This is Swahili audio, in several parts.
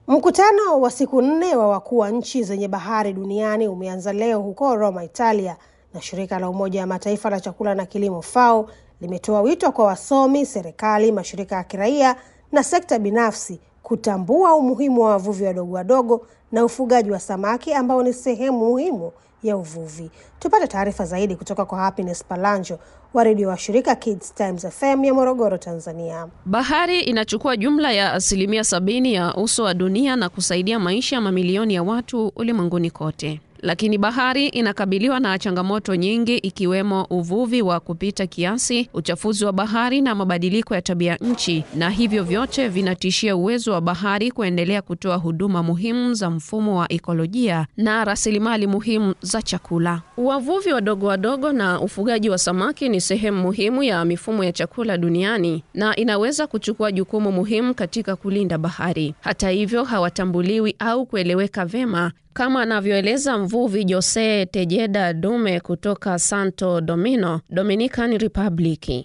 Mkutano wa siku nne wa wakuu wa nchi zenye bahari duniani umeanza leo huko Roma, Italia, na shirika la Umoja wa Mataifa la chakula na kilimo FAO limetoa wito kwa wasomi, serikali, mashirika ya kiraia na sekta binafsi kutambua umuhimu wa wavuvi wadogo wadogo na ufugaji wa samaki ambao ni sehemu muhimu ya uvuvi. Tupate taarifa zaidi kutoka kwa Happiness Palanjo wa redio wa shirika Kids Times FM ya Morogoro, Tanzania. Bahari inachukua jumla ya asilimia sabini ya uso wa dunia na kusaidia maisha ya mamilioni ya watu ulimwenguni kote. Lakini bahari inakabiliwa na changamoto nyingi ikiwemo uvuvi wa kupita kiasi, uchafuzi wa bahari na mabadiliko ya tabia nchi, na hivyo vyote vinatishia uwezo wa bahari kuendelea kutoa huduma muhimu za mfumo wa ekolojia na rasilimali muhimu za chakula. Wavuvi wadogo wadogo na ufugaji wa samaki ni sehemu muhimu ya mifumo ya chakula duniani na inaweza kuchukua jukumu muhimu katika kulinda bahari. Hata hivyo, hawatambuliwi au kueleweka vema kama anavyoeleza mvuvi Jose Tejeda Dume kutoka Santo Domingo, Dominican Republic.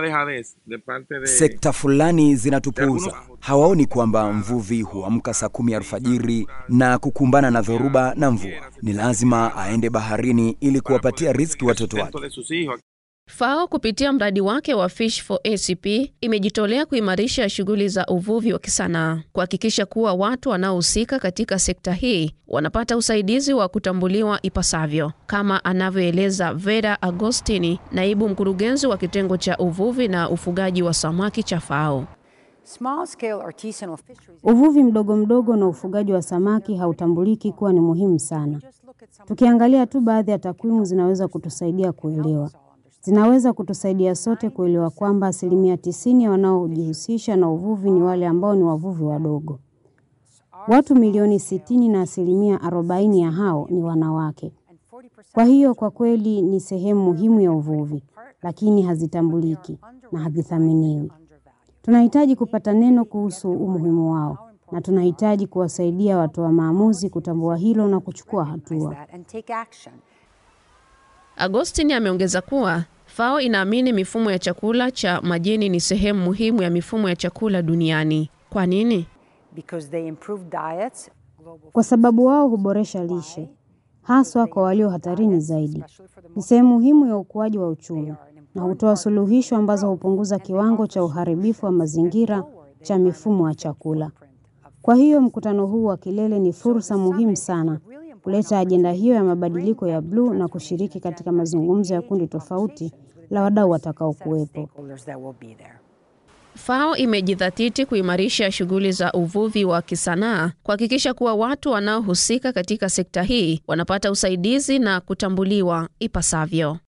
Sekta fulani zinatupuuza, hawaoni kwamba mvuvi huamka saa kumi alfajiri na kukumbana na dhoruba na mvua. Ni lazima aende baharini ili kuwapatia riziki watoto wake. FAO kupitia mradi wake wa Fish for ACP imejitolea kuimarisha shughuli za uvuvi wa kisanaa, kuhakikisha kuwa watu wanaohusika katika sekta hii wanapata usaidizi wa kutambuliwa ipasavyo, kama anavyoeleza Vera Agostini, naibu mkurugenzi wa kitengo cha uvuvi na ufugaji wa samaki cha FAO. Uvuvi mdogo mdogo na ufugaji wa samaki hautambuliki kuwa ni muhimu sana. Tukiangalia tu baadhi ya takwimu zinaweza kutusaidia kuelewa zinaweza kutusaidia sote kuelewa kwamba asilimia tisini ya wanaojihusisha na uvuvi ni wale ambao ni wavuvi wadogo. Watu milioni sitini na asilimia arobaini ya hao ni wanawake. Kwa hiyo kwa kweli ni sehemu muhimu ya uvuvi, lakini hazitambuliki na hazithaminiwi. Tunahitaji kupata neno kuhusu umuhimu wao na tunahitaji kuwasaidia watoa maamuzi kutambua hilo na kuchukua hatua. Agostini ameongeza kuwa FAO inaamini mifumo ya chakula cha majini ni sehemu muhimu ya mifumo ya chakula duniani. Kwa nini? Kwa sababu wao huboresha lishe, haswa kwa walio hatarini zaidi. Ni sehemu muhimu ya ukuaji wa uchumi na hutoa suluhisho ambazo hupunguza kiwango cha uharibifu wa mazingira cha mifumo ya chakula. Kwa hiyo mkutano huu wa kilele ni fursa muhimu sana kuleta ajenda hiyo ya mabadiliko ya bluu na kushiriki katika mazungumzo ya kundi tofauti la wadau watakaokuwepo. FAO imejidhatiti kuimarisha shughuli za uvuvi wa kisanaa, kuhakikisha kuwa watu wanaohusika katika sekta hii wanapata usaidizi na kutambuliwa ipasavyo.